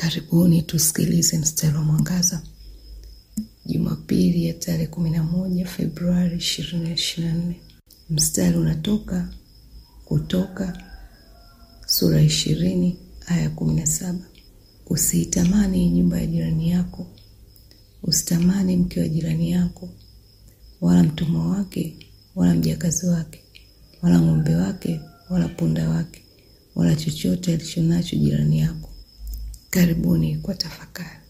Karibuni tusikilize mstari wa mwangaza Jumapili ya tarehe kumi na moja Februari ishirini ishirini na nne. Mstari unatoka Kutoka sura ishirini aya kumi na saba. Usiitamani nyumba ya jirani yako, usitamani mke wa jirani yako, wala mtumwa wake, wala mjakazi wake, wala ng'ombe wake, wala punda wake, wala chochote alichonacho jirani yako. Karibuni kwa tafakari.